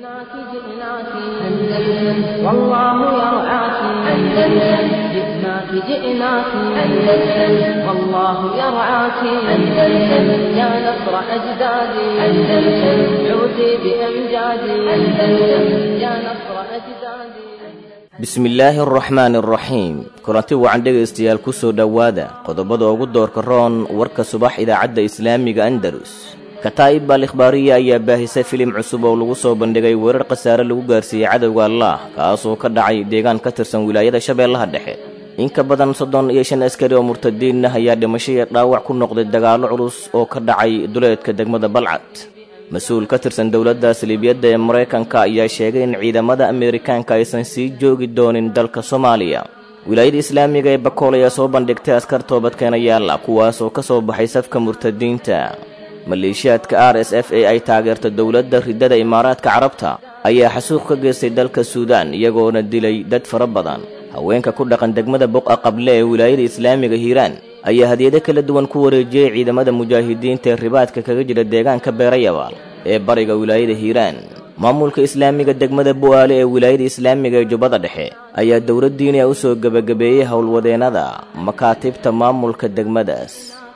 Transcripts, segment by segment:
جئناك جئناك أندلس والله يرعاك أندلس جئناك جئناك أندلس والله يرعاك أندلس يا نصر أجدادي أندلس عودي بأمجادي أندلس يا نصر أجدادي bismillaahi araxmaani araxiim kulanti wacan dhegaystayaal ku soo dhowaada qodobada ugu doorka roon warka subax idaacadda islaamiga andalus kataa'ib al ikhbaariya ayaa baahisay filim cusub oo lagu soo bandhigay weerar khasaare lagu gaarsiiyey cadowga allaah kaasoo ka dhacay deegaan ka tirsan wilaayada shabeellaha dhexe in ka badan soddon iyo shan askari oo murtadiin ah ayaa dhimasho iyo dhaawac ku noqday dagaallo culus oo ka dhacay duleedka degmada balcad mas-uul ka tirsan dowladda saliibiyadda ee maraykanka ayaa sheegay in ciidamada ameerikaanka aysan sii joogi doonin dalka soomaaliya wilaayada islaamiga ee bakool ayaa soo bandhigtay askar toobadkeenayaala kuwaasoo ka soo baxay safka murtadiinta maleeshiyaadka r s f ee ay taageerto dowladda riddada imaaraadka carabta ayaa xasuuq ka geystay dalka suudaan iyagoona dilay dad fara badan haweenka ku dhaqan degmada boqa qable ee wilaayada islaamiga hiiraan ayaa hadiyado kala duwan ku wareejiyey ciidamada mujaahidiinta ee ribaadka kaga jira deegaanka beerayabaal ee bariga wilaayada hiiraan maamulka islaamiga degmada bu'aale ee wilaayada islaamiga ee jubbada dhexe ayaa dowladdiiniya u soo gebagabeeyey howlwadeennada makaatibta maamulka degmadaas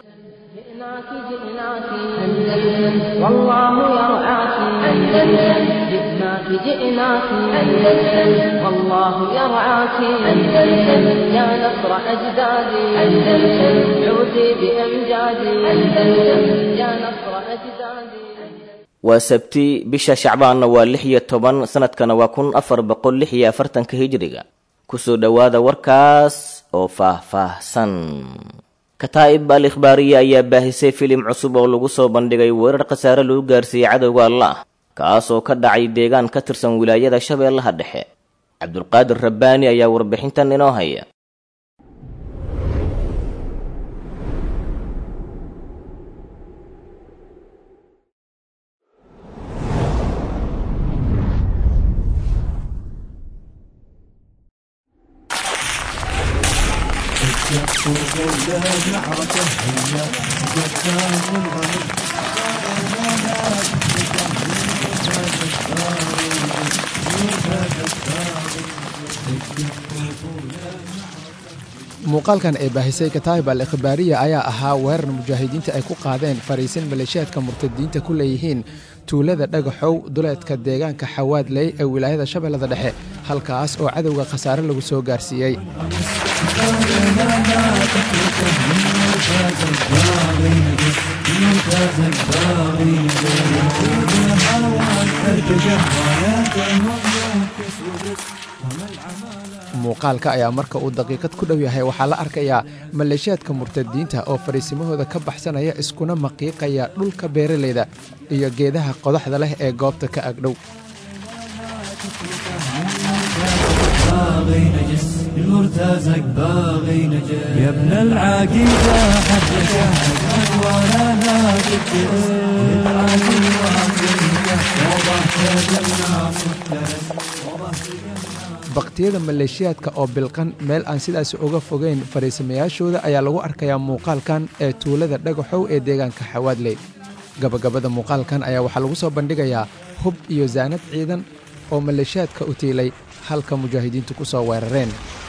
جئناك جئناك أندلس والله يرعاك أندلس جئناك جئناك أندلس والله يرعاك أندلس يا نصر أجدادي أندلس عودي بأمجادي أندلس يا نصر أجدادي waa sabti bisha shacbaanna waa lix iyo toban sanadkana waa kun afar boqol lix iyo afartanka hijriga kusoo dhowaada warkaas oo faah-faahsan kataa'ib al ikhbaariya ayaa baahisay filim cusub oo lagu soo bandhigay weerar khasaare lagu gaarsiiyey cadowga allaah kaasoo ka dhacay deegaan ka tirsan wilaayada shabeellaha dhexe cabdulqaadir rabbaani ayaa warbixintan inoo haya muuqaalkan ee baahisay kataa'ib al ikhbaariya ayaa ahaa weerar mujaahidiinta ay ku qaadeen fariisin maleeshiyaadka murtadiinta ku leeyihiin tuulada dhagaxow duleedka deegaanka xawaadley ee wilaayada shabeellada dhexe halkaas oo cadowga khasaare lagu soo gaarsiiyey muuqaalka ayaa marka uu daqiiqad ku dhow yahay waxaa la arkayaa maleeshiyaadka murtadiinta oo fariisimahooda ka baxsanaya iskuna maqiiqaya dhulka beeralayda iyo geedaha qodaxda leh ee goobta ka agdhow المرتزق باغي نجس يا ابن العقيدة حدك ولا لا تكترس baktiyada maleeshiyaadka oo bilqan meel aan sidaas uga fogeyn fariisamayaashooda ayaa lagu arkayaa muuqaalkan ee tuulada dhagaxow ee deegaanka xawaadley gabagabada muuqaalkan ayaa waxaa lagu soo bandhigayaa hub iyo saanad ciidan oo maleeshiyaadka u tiilay halka mujaahidiintu ku soo weerareen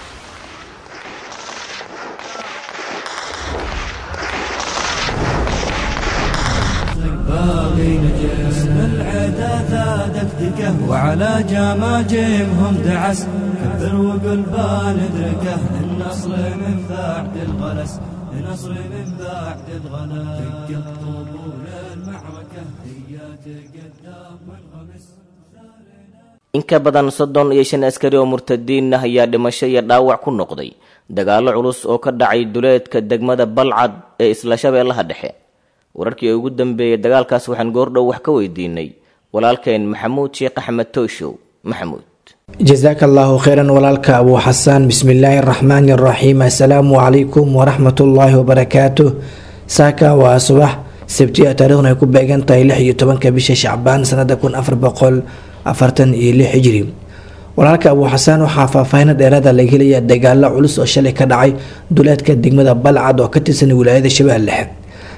باغي نجس العدا ثادك دقه وعلى جماجمهم دعس كبر وقل بندركه النصر من بعد الغلس النصر من بعد الغلس دقت طبول المعركة هي تقدم والغمس in ka badan soddon iyo shan askari oo murtadiin ah ayaa dhimasho iyo dhaawac ku noqday dagaallo culus oo ka dhacay duleedka degmada balcad ee isla shabeellaha dhexe wararkii ugu dambeeyey dagaalkaas waxaan goordhow wax ka weydiinay walaalkeen maxamuud sheekh axmed tooshow maxamuud jasaaka allaahu kheyran walaalka abuu xasaan bismillaahi araxmaani araxiim assalaamu calaykum waraxmatullaahi wabarakaatuh saaka waa subax sabtiya taariikhna ay ku beegan tahay lix iyo tobanka bisha shacbaan sanada kun afar boqol afartan iyo lix hijri walaalka abuu xasaan waxaa faahfaahino dheeraada laga helaya dagaalo culus oo shalay ka dhacay duleedka degmada balcad oo ka tirsan wilaayada shabeelle dhexe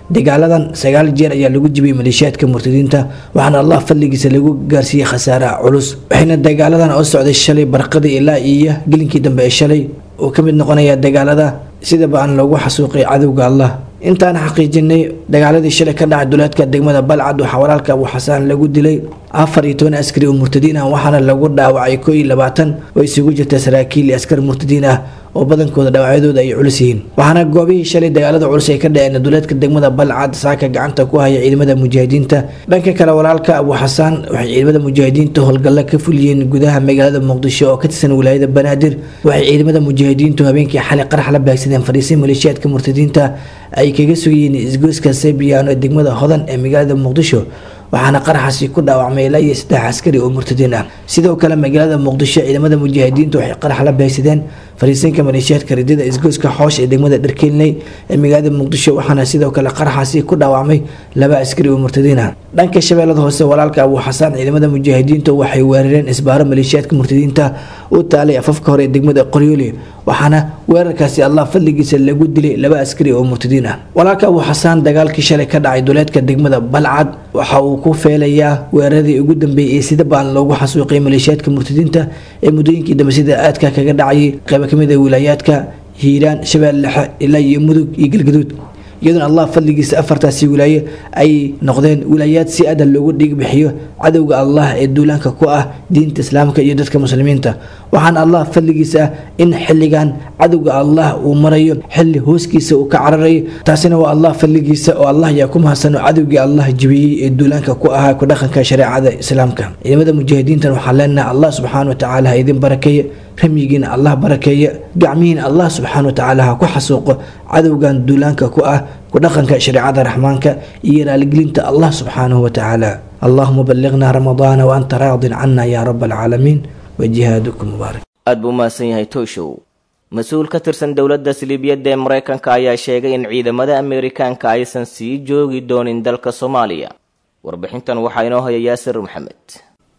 dagaaladan sagaal jeer ayaa lagu jibiyey maleeshiyaadka murtadiinta waxaana allah fadligiisa lagu gaarsiiyey khasaare culus waxayna dagaaladan oo socday shalay barqadii ilaa iyo gelinkii dambe ee shalay uu ka mid noqonaya dagaalada sidaba aan loogu xasuuqay cadowga allah intaan xaqiijinay dagaaladii shalay ka dhacay duleedka degmada balcad waxaa walaalka abu xasaan lagu dilay afar iyo toban askari oo murtadiin ah waxaana lagu dhaawacay koo iyo labaatan oo isugu jirta saraakiil iyo askar murtadiin ah oo badankooda dhaawacyadooda ay culus yihiin waxaana goobihii shalay dagaalada culus ay ka dhaceen duleedka degmada balcad saaka gacanta ku haya ciidamada mujaahidiinta dhanka kale walaalka abu xasaan waxay ciidamada mujaahidiinta howlgalla ka fuliyeen gudaha magaalada muqdisho oo ka tirsan wilaayada banaadir waxay ciidamada mujaahidiintu habeenkii xalay qarax la baagsadeen fadhiisay maleeshiyaadka murtadiinta ay kaga sugayeen isgoyska sebiano ee degmada hodan ee magaalada muqdisho waxaana qaraxaasi ku dhaawacmay ilaa iyo saddex askari oo murtadiin ah sidoo kale magaalada muqdisho ciidamada mujaahidiintu waxay qarax la beegsadeen fariisinka maleeshiyaadka ridada isgoyska xoosh ee degmada dharkeelney ee magaalada muqdisho waxaana sidoo kale qaraxaasi ku dhaawacmay laba askari oo murtadiin ah dhanka shabeellada hoose walaalka abu xasaan ciidamada mujaahidiintu waxay weerareen isbaaro maleeshiyaadka murtadiinta u taalay afafka hore ee degmada qoryooli waxaana weerarkaasi allah fadligiisa lagu dilay laba askari oo murtadiin ah walaalka abu xasaan dagaalkii shalay ka dhacay duleedka degmada balcad waxa uu ku feelayaa weeraradii ugu dambeeyay ee sida baan loogu xasuuqay maleeshiyaadka murtadiinta ee muddooyinkii dambe sida aadka kaga dhacayay qaybo kamid a wilaayaadka hiiraan shabeelle dhexe ilaa iyo mudug iyo galgaduud iyadoona allah fadligiisa afartaasi wilaaye ay noqdeen wilaayaad si adan loogu dhig bixiyo cadowga allah ee duulaanka ku ah diinta islaamka iyo dadka muslimiinta waxaana allah fadligiisa ah in xilligan cadowga allah uu marayo xilli hooskiisa uu ka cararayo taasina waa allah fadligiisa oo allah ayaa ku mahadsano cadowgii allah jibiyey ee duulaanka ku ahaa ku dhaqanka shareecada islaamka ciidamada mujaahidiintan waxaan leenahay allah subxaana watacaala ha idin barakeeye ramyigiina allah barakeeye gacmihiina allah subxaana watacaala ha ku xasuuqo cadowgan duulaanka ku ah ku dhaqanka shareecada raxmaanka iyo raaligelinta allah subxaanahu watacaala allahuma balliqna ramadaana waanta raadin cana yaa rab alcaalamiin wajihaadukum mubaarak aad buu umahadsan yahay tooshow mas-uul ka tirsan dowladda siliibiyadda ee maraykanka ayaa sheegay in ciidamada ameerikaanka aysan sii joogi doonin dalka soomaaliya warbixintan waxaa inoo haya yaasir maxamed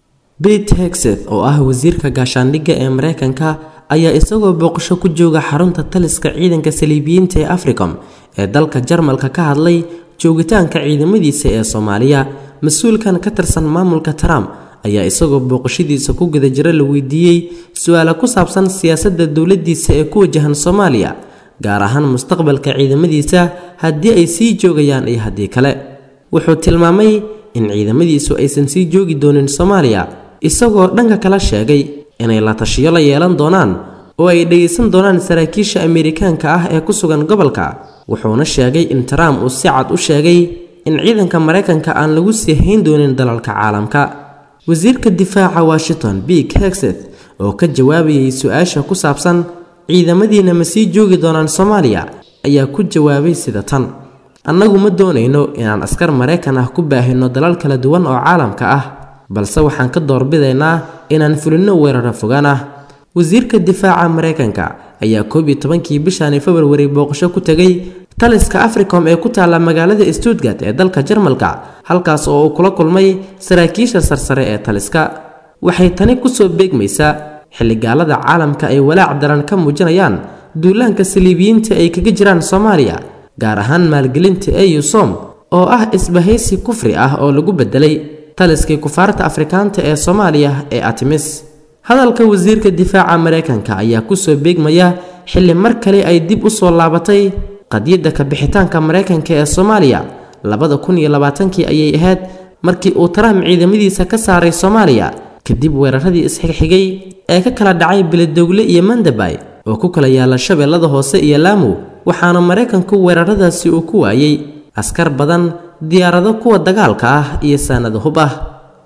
bete hexeth oo ah wasiirka gaashaandhigga ee maraykanka ayaa isagoo booqasho ku jooga xarunta taliska ciidanka saliibiyiinta ee africom ee dalka jarmalka ka hadlay joogitaanka ciidamadiisa ee soomaaliya mas-uulkan ka tirsan maamulka trump ayaa isagoo booqashadiisa ku guda jira la weydiiyey su-aala ku saabsan siyaasadda dowladdiisa ee ku wajahan soomaaliya gaar ahaan mustaqbalka ciidamadiisa haddii ay sii joogayaan iyo haddii kale wuxuu tilmaamay in ciidamadiisu aysan sii joogi doonin soomaaliya isagoo dhanka kala sheegay inay la tashiyo la yeelan doonaan oo ay dhegaysan doonaan saraakiisha ameerikaanka ah ee ku sugan gobolka wuxuuna sheegay in trump uu si cad u sheegay in ciidanka maraykanka aan lagu sii hayn doonin dalalka caalamka wasiirka difaaca washington big hexeth oo ka jawaabayay su-aasha ku saabsan ciidamadiina ma sii joogi doonaan soomaaliya ayaa ku jawaabay sida tan annagu ma doonayno inaan askar maraykan ah ku baahino dalal kala duwan oo caalamka ah balse waxaan ka doorbidaynaa inaan fulinno weeraro fogaan ah wasiirka difaaca maraykanka ayaa koob iyo tobankii bishani februari booqasho ku tegay taliska africom ee ku taalla magaalada stuttgart ee dalka jarmalka halkaas oo uu kula kulmay saraakiisha sarsare ee taliska waxay tani kusoo beegmaysaa xilligaalada caalamka ay walaac daran ka muujinayaan duulaanka saliibiyiinta ay kaga jiraan soomaaliya gaar ahaan maalgelinta eu som oo ah isbahaysi kufri ah oo lagu bedelay taliskii kufaarta afrikaanta ee soomaaliya ee atimis hadalka wasiirka difaaca maraykanka ayaa kusoo beegmaya xilli mar kale ay dib u soo laabatay qadiyadda kabixitaanka maraykanka ee soomaaliya labada kun iyo labaatankii ayay ahayd markii uu trump ciidamadiisa ka saaray soomaaliya kadib weeraradii isxigxigay ee ka kala dhacay beledowle iyo mandabay oo ku kala yaala shabeellada hoose iyo laamu waxaana maraykanku weeraradaasi uu ku waayey askar badan diyaarado kuwa dagaalka ah iyo saanado hub ah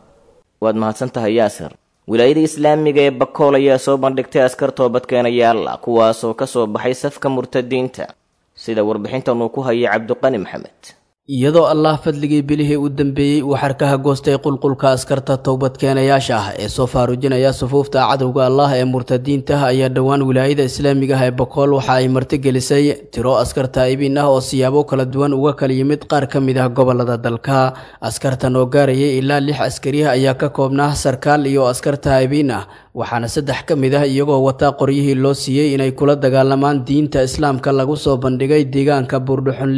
waad mahadsan tahay yaasir wilaayada islaamiga ee bakool ayaa soo bandhigtay askar toobadkeenayaalla kuwaasoo ka soo baxay safka murtadiinta sida warbixintan uu ku hayay cabdiqani maxamed iyadoo allah fadligii bilihii u dambeeyey uu xarkaha goostay qulqulka askarta towbadkeenayaasha ah ee soo faarujinaya sufuufta cadowga allah ee murtadiinta ayaa dhowaan wilaayada islaamiga ah ee bokool waxa ay martigelisay tiro askar taa'ibiin ah oo siyaabo kala duwan uga kala yimid qaar ka mid ah gobolada dalka askartan oo gaarayay ilaa lix askari ah ayaa ka koobnaa sarkaal iyo askar taa'ibiin ah waxaana saddex ka mid ah iyagoo wataa qoryihii loo siiyey inay kula dagaalamaan diinta islaamka lagu soo bandhigay deegaanka buurdhuxunle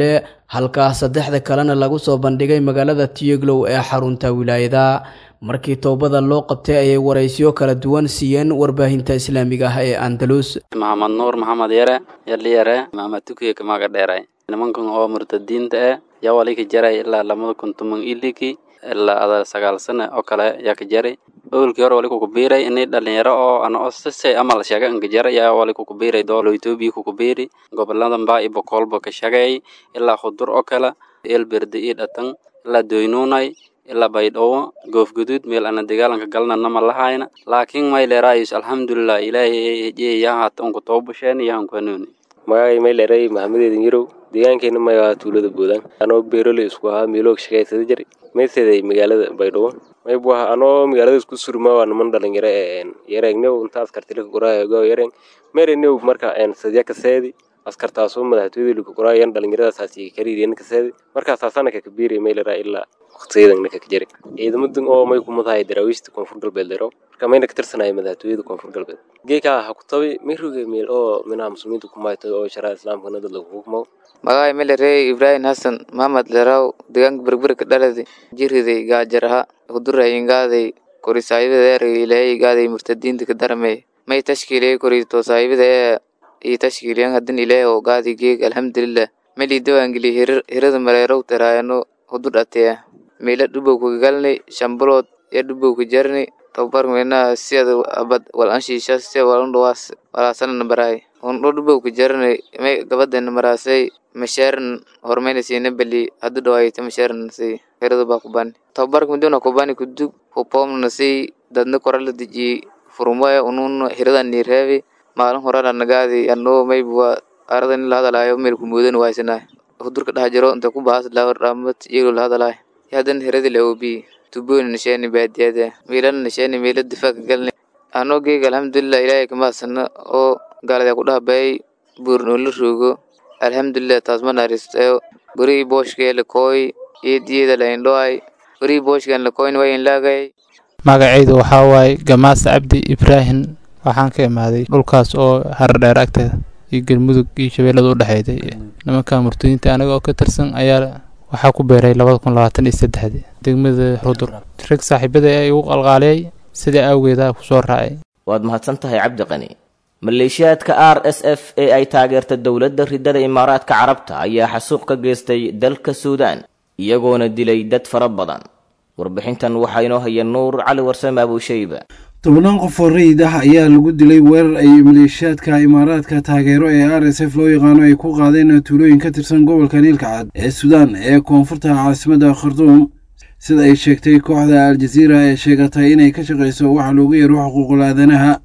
halkaa saddexda kalena lagu soo bandhigay magaalada tiyeglow ee xarunta wilaayada markii toobada loo qabtay ayay waraysyo kala duwan siiyeen warbaahinta islaamiga ah ee andalus maxamed nuur maxamed yare yaliyare maxamed tukiye kamaga dheeray nimankan oo murtadiinta eh yaa wali ka jaray ilaa lamada kun toban iliki ilaa ada sagaal sano oo kale yaa ka jaray owlkii hore wali kukubiiray inay dhalinyaro oo ana osase amal shaga anka jara yaa wali kukubiiray doolo etoobiya kukubiiri goboladan baa ibo kolba ka shagay ilaa khudur oo kale eelberde ii dhatan ilaa doynuunay ilaa baydhabo goofguduud meel ana dagaalanka galna nama lahayna laakiin mayleeraayus alxamdulilah ilaahay hejiye yahat unku toobasheen yahanku hanuuni magacay mayleeray maxamedeedin yarow deegaankeena mayaa tuulada boodaan anoo beerole isku ahaa meeloog shaqaysada jari mayseday magaalada baydhabo maybu aha anoo magaalada isku surmaa waa niman dhalinyaro ee yareegnew intaas kartilika qoraago yareen merenew marka sadya kaseedi askartaasoo madaxtooyada lika qoraayan dhalinyaradaas kariiriyan kaseedi markaasaasana kakabiiri maylera ilaa waqtiyadan ka jari ciidamadan oo may kumadahay daraawiishta koonfur galbeed dero marka mayna ka tirsanaya madaxtooyada koonfur galbeed geekaa ha ku tabi mayroge meel oo minaha muslimiinta kumayto oo sharaa islaamkana dad lagu hukmo magacay melerey ibrahim hasan maxamed leraw deegaanka berberka dhaladi jiriday gaajaraha huduray ingaaday kori saahibadeer ilaahay igaaday murtadiinta ka daramey may tashkiiliyay kori to saahibada ee iyo tashkiiliyan hadin ilaahay oo gaadi geeg alxamdulilah meli dawangeli hirada mareerow taraayano hudur ateya meela dhubow kagalni shambulood ee dhubow ka jarni tababar mena siyada abad wal anshiisha siya wal undhawaas walaasana baraay undho dhubow ka jarni may gabadana maraasay masharan hormayna siina bali hadu dhawaayta masharan si hirada baa kubani tababarka miduna kubani kudug hupomna si dadna korala deji furumaya unun hirada nireebi maalin horana nagaadi anoo maybuwa arada in la hadalaayo meelku moodan waaysanaa hudurka dhax jiro inta ku bahas dhaamad iyagoo la hadalaayo yadan hiradi la obi tubooni nisheeni baadiyada meelana nisheeni meela difaaca galni anoo geega alxamdulilah ilaahay kamahadsana oo gaalada ku dhahabay buurnoo la roogo alxamdulilah taas ma naaristayo gurigii booshkee lakooy eediyada la indhoay gurigii booshkan lakooyn waa inlaagay magacaydu waxaa waaye gamaas cabdi ibraahim waxaan ka imaaday dhulkaas oo haradheer agteeda iyo galmudug iyo shabeellada u dhexeeday nimanka murtadiinta aniga oo ka tirsan ayaa waxaa ku beeray labada kun labaatan iyo saddexdii degmada rudur rag saaxiibada ee igu qalqaaliyay sidaa awgeeda kusoo raacay waad mahadsan tahay cabdi qani maleeshiyaadka r s f ee ay taageerta dowladda ridada imaaraadka carabta ayaa xasuuq ka geystay dalka suudaan iyagoona dilay dad fara badan warbixintan waxaa inoo haya nuur cali warsame abuushayba tobannaan qof oo rayid ah ayaa lagu dilay weerar ay maleeshiyaadka imaaraadka taageero ee r s f loo yaqaano ay ku qaadeen tuulooyin ka tirsan gobolka niilka cad ee suudaan ee koonfurta caasimadda khartuum sida ay sheegtay kooxda al-jaziira ee sheegatay inay ka shaqayso waxa loogu yeero xuquuqul aadanaha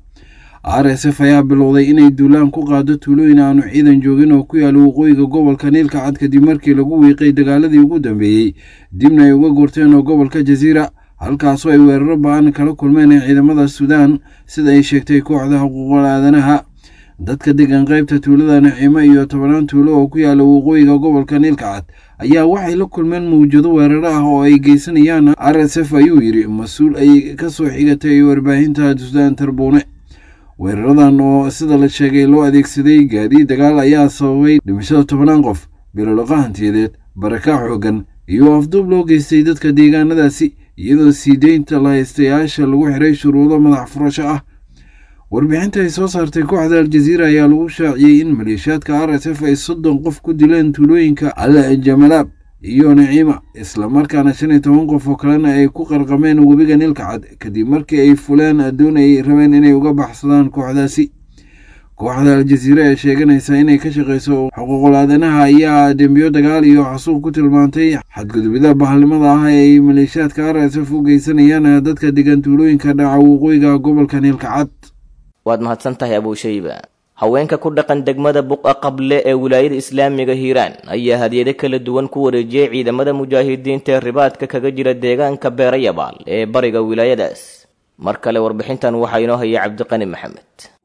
r s f ayaa bilowday inay duulaan ku qaado tuulooyin aanu ciidan joogin oo ku yaala waqooyiga gobolka niilka cad kadib markii lagu wiiqay dagaaladii ugu dambeeyey dibna ay uga gorteen oo gobolka jaziira halkaasoo ay weeraro ba-an kala kulmeen ee ciidamada suudaan sida ay sheegtay kooxda xuquuqul aadanaha dadka degan qaybta tuulada naciimo iyo tobanaan tuulo oo ku yaala waqooyiga gobolka niilka cad ayaa waxay la kulmeen mawjado weeraro ah oo ay geysanayaan r s f ayuu yidhi mas-uul ay ka soo xigatay warbaahinta suudaan tarbuune weeraradan oo sida la sheegay loo adeegsaday gaadiid dagaal ayaa sababay dhimashada tobanaan qof biloloqa hantiyadeed baraka xoogan iyo afduub loo geystay dadka deegaanadaasi iyadoo sii deynta lahaystayaasha lagu xiray shuruudo madax furasho ah warbixinta ay soo saartay kooxda al-jaziira ayaa lagu shaaciyey in maleeshiyaadka r s f ay soddon qof ku dileen tuulooyinka al jamalaab iyo naciima islamarkaana shan iyo toban qof oo kalena ay ku qarqameen webiga niilka cad kadib markii ay fuleen addoon ay rabeen inay uga baxsadaan kooxdaasi kooxda al-jaziira ee sheeganaysa inay ka shaqayso xuquuqul aadanaha ayaa dembiyo dagaal iyo xasuuq ku tilmaantay xadgudubida bahalnimada ah ee ay maleeshiyaadka r s f u geysanayaan dadka degan tuulooyinka dhaca waqooyiga gobolka niilka cad waad mahadsan tahay abuushayba haweenka ku dhaqan degmada buqa qable ee wilaayada islaamiga hiiraan ayaa hadyado kala duwan ku wareejiyey ciidamada mujaahidiinta ee ribaadka kaga jira deegaanka beerayabaal ee bariga wilaayadaas mar kale warbixintan waxaa inoo haya cabdiqani maxamed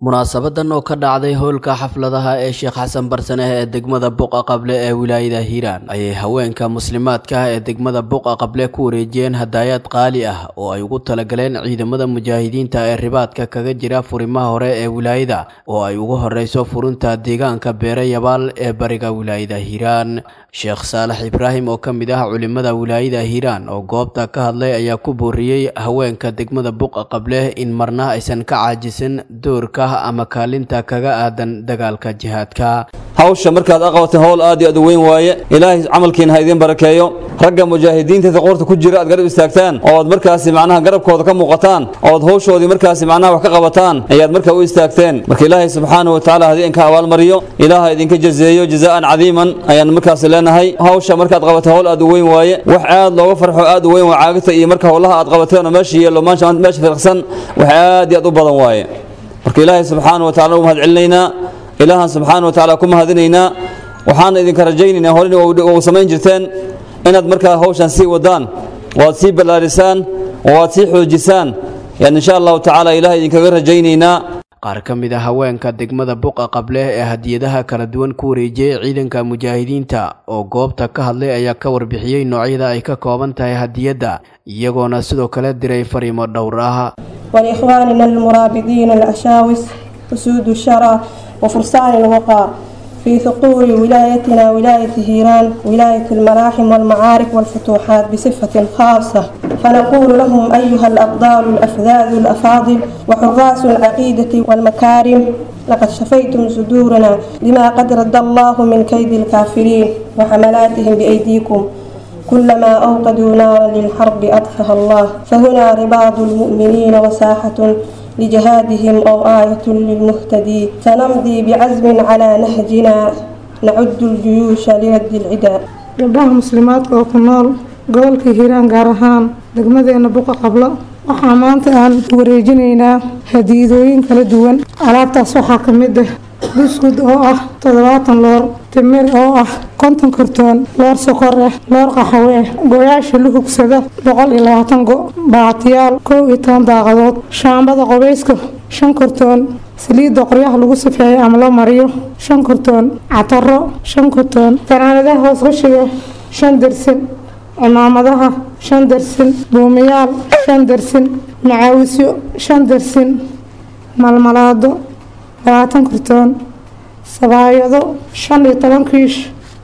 munaasabadan oo ka dhacday howlka xafladaha ee sheekh xasan barsaneh ee degmada buqa qable ee wilaayada hiiraan ayay haweenka muslimaadka ah ee degmada buqa qable ku wareejiyeen hadaayaad qaali ah oo ay ugu talagaleen ciidamada mujaahidiinta ee ribaadka kaga jira furimaha hore ee wilaayada oo ay ugu horeyso furinta deegaanka beere yabaal ee bariga wilaayada hiiraan sheekh saalax ibraahim oo ka mid ah culimada wilaayada hiiraan oo goobta ka hadlay ayaa ku booriyey haweenka degmada buqa qable in marna aysan ka caajisin doorka ama kaalinta kaga aadan dagaalka jihaadka hawsha markaad aqabateen howl aad iyo aad u weyn waaye ilaahay camalkiina ha idiin barakeeyo ragga mujaahidiinta qoorta ku jira aad garab istaagtaan oo aad markaasi macnaha garabkooda ka muuqataan oo aad hawshoodii markaasi macnaha wax ka qabataan ayaad markaa u istaagteen marka ilaahay subxaanahu watacaala haddii inka abaalmariyo ilaaha idinka jazeeyo jazaa'an cadiiman ayaan markaasi leenahay hawsha markaad qabateen howl aad u weyn waaye wax aad looga farxo aad u weyn waa caagita iyo marka howlaha aad qabateen oo meesha yeelo meesha firqsan wax aad iyo aad u badan waaye marka ilaahay subxaana wa tacala u mahad celinaynaa ilaahan subxaana wa tacaala ku mahadinaynaa waxaana idinka rajaynaynaa horena u samayn jirteen inaad markaa hawshan sii wadaan waad sii ballaarisaan oo waad sii xoojisaan yaan insha allahu tacaala ilahay idinkaga rajaynaynaa qaar ka mid a haweenka degmada buqa qable ee hadiyadaha kala duwan ku wareejiyey ciidanka mujaahidiinta oo goobta ka hadlay ayaa ka warbixiyey noocyada ay ka kooban tahay hadiyadda iyagoona sidoo kale diray fariimo dhowr ah ولإخواننا المرابطين الأشاوس أسود الشرى وفرسان الوقار في ثقور ولايتنا ولاية هيران ولاية المراحم والمعارك والفتوحات بصفة خاصة فنقول لهم أيها الأبطال الأفذاذ الأفاضل وحراس العقيدة والمكارم لقد شفيتم صدورنا لما قد رد الله من كيد الكافرين وحملاتهم بأيديكم كلما أوقدوا نارا للحرب أطفأها الله فهنا رباط المؤمنين وساحة لجهادهم أو آية للمهتدي سنمضي بعزم على نهجنا نعد الجيوش لرد العداء gabdhaha muslimaadka oo ku nool gobolka hiiraan gaar ahaan degmadeena buqa qablo waxaa maanta aan wareejinaynaa hadiidooyin kala duwan alaabtaas waxaa ka mid ah buskud oo ah toddobaatan loor timir oo ah konton kartoon loor sokor ah loor qaxawe ah gooyaasha la hugsada boqol iyo labaatan go baatiyaal kow iyo toban daaqadood shaambada qobeyska shan kartoon saliidda qoryaha lagu safeeyo ama loo mariyo shan kartoon cataro shan kartoon fanaanadaha hoos qashiga shan dersin cimaamadaha shan dersin buumiyaal shan dersin macaawisyo shan dersin malmalaado labaatan kartoon sabaayado shan iyo toban kiish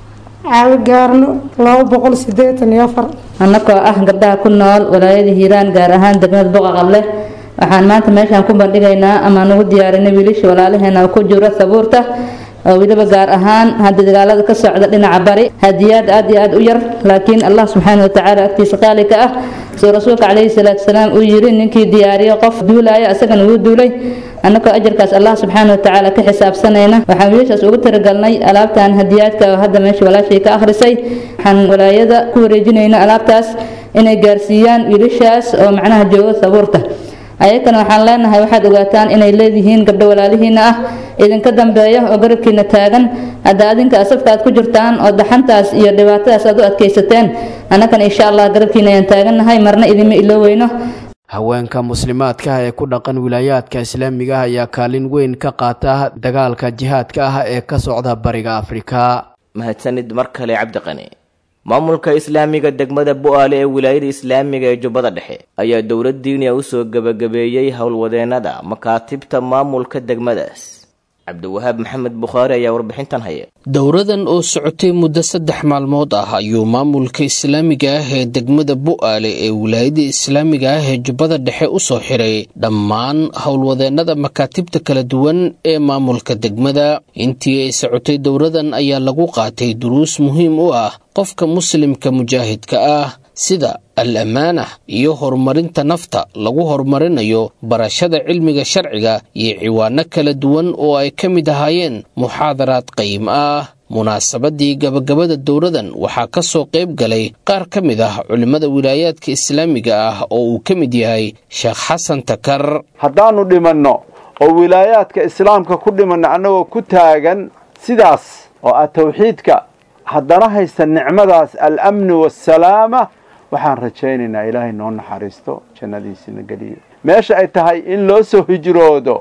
caawigaarno laba boqol sideetan iyo afar annagoo ah gabdhaha ku nool walaayada hiiraan gaar ahaan degmada boqa qable waxaan maanta meeshaan ku bandhigaynaa ama nugu diyaarinay wiilasha walaalaheena oo ku jiro sabuurta oo weliba gaar ahaan hadda dagaalada ka socda dhinaca bari hadiyaad aad iyo aad u yar laakiin allah subxaana watacaala agtiisa qaali ka ah soo rasuulka calayhi salaatu salaam uu yiri ninkii diyaariyo qof duulaya isagana wuu duulay annagoo ajarkaas allah subxaana watacaala ka xisaabsanayna waxaan wiilashaas ugu tiragalnay alaabtan hadiyaadka oo hadda meesha walaashay ka akhrisay waxaan walaayada ku wareejinayna alaabtaas inay gaarsiiyaan wiilashaas oo macnaha jooga sabuurta ayakana waxaan leenahay waxaad ogaataan inay leedihiin gabdho walaalihiina ah idinka dambeeya oo garabkiina taagan hadda adinka asafka aad ku jirtaan oo daxantaas iyo dhibaatadaas aad u adkaysateen annagana insha allah garabkiina ayaan taagannahay marna idinma ilooweyno haweenka muslimaadka ah ee ku dhaqan wilaayaadka islaamiga ah ayaa kaalin weyn ka qaata dagaalka jihaadka ah ee ka socda bariga afrika mahadsanid mar kale cabdiqani maamulka islaamiga degmada bu-aale ee wilaayada islaamiga ee jubbada dhexe ayaa dowlad diiniya u soo gebagabeeyey howlwadeennada makaatibta maamulka degmadaas cabdiwahaab maxamed bukhaari ayaa warbixintan haya dowradan oo socotay muddo saddex maalmood ah ayuu maamulka islaamiga ah ee degmada bu-aale ee wilaayada islaamiga ah ee jubbada dhexe u soo xiray dhammaan howlwadeennada makaatibta kala duwan ee maamulka degmada intii ay socotay dowradan ayaa lagu qaatay duruus muhiim u ah qofka muslimka mujaahidka ah sida al ammaana iyo horumarinta nafta lagu horumarinayo barashada cilmiga sharciga iyo ciwaano kala duwan oo ay ka mid ahaayeen muxaadaraad qayim ah munaasabadii gabagabada dowradan waxaa ka soo qayb galay qaar ka mid ah culimmada wilaayaadka islaamiga ah oo uu ka mid yahay sheekh xasan takar haddaannu dhimanno oo wilaayaadka islaamka ku dhimanno annagoo ku taagan sidaas oo ah tawxiidka haddana haysta nicmadaas al-amni waasalaama waxaan rajaynaynaa ilaahay noo naxariisto jannadiisina geliyo meesha ay tahay in loo soo hijroodo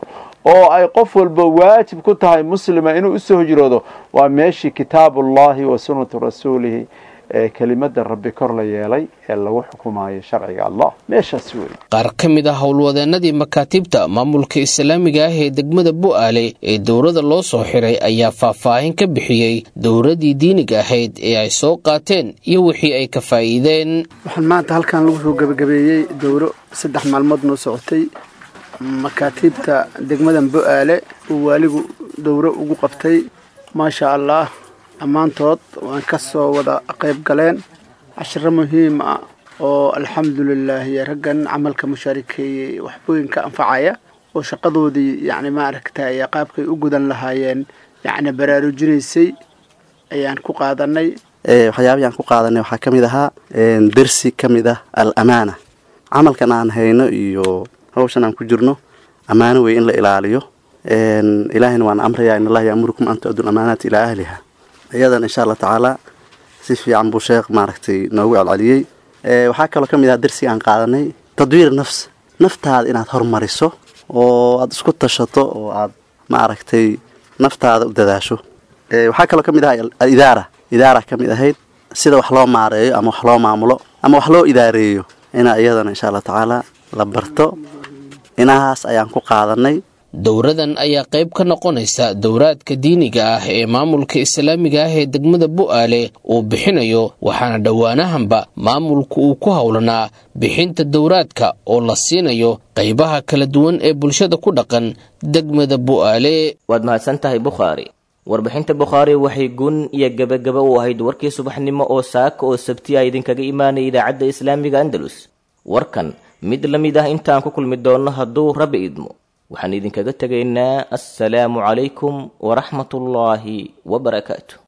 oo ay qof walba waajib ku tahay muslima inuu usoo hijroodo waa meeshii kitaabullahi wa sunnatu rasuulihi ee kelimada rabbi kor la yeelay ee lagu xukumayo sharciga allah meeshaas wey qaar ka mid ah howlwadeenadii makaatiibta maamulka islaamiga ah ee degmada bu'aale ee dowladda loo soo xiray ayaa faahfaahin ka bixiyey dowladdii diiniga ahayd ee ay soo qaateen iyo wixii ay ka faa'iideen waxaan maanta halkan lagu soo gebagabeeyey dowro saddex maalmood noo socotay makaatiibta degmadan bu'aale uu waaligu dowro ugu qabtay maasha allah dhammaantood waan ka soo wada qayb galeen cashiro muhiim ah oo alxamdulilaahi raggan camalka mushaarikeeyey waxbooyinka anfacaya oo shaqadoodii yacni maaragtay qaabkay u gudan lahaayeen yacni baraarujinaysay ayaan ku qaadanay waxyaabihii aan ku qaadanay waxaa ka mid ahaa dersi ka mid ah al amaana camalkan aan hayno iyo hawshan aan ku jirno ammaano wey in la ilaaliyo ilaahayna waan amrayaa in allaha yaamurukum an tu-addu lamaanaati ilaa ahliha iyadan insha allah tacaala si fiican buu sheekh maaragtay noogu celceliyey waxaa kaloo ka mid aha dersiga aan qaadanay tadwiir nafs naftaada inaad hormariso oo aada isku tashato oo aad maaragtay naftaada u dadaasho waxaa kaloo ka mid aha alidaara idaara ka mid ahayd sida wax loo maareeyo ama wax loo maamulo ama wax loo idaareeyo inaa iyadana insha allah tacaala la barto inahaas ayaan ku qaadanay dowradan ayaa qayb ka noqonaysa dowraadka diiniga ah ee maamulka islaamiga ah ee degmada bu'aale uu bixinayo waxaana dhowaanahanba maamulku uu ku howlanaa bixinta dowraadka oo la siinayo qaybaha kala duwan ee bulshada ku dhaqan degmada bu'aale waad mahadsan tahay bukhaari warbixinta bukhaari waxay gun iyo gebagaba u ahayd warkii subaxnimo oo saaka oo sabtiya idinkaga imaanaya idaacadda islaamiga andalus warkan mid la mid ah intaan ku kulmi doonno hadduu rabbi idmo waxaan idinkaga tegaynaa assalaamu calaykum waraxmatullaahi wabarakaatu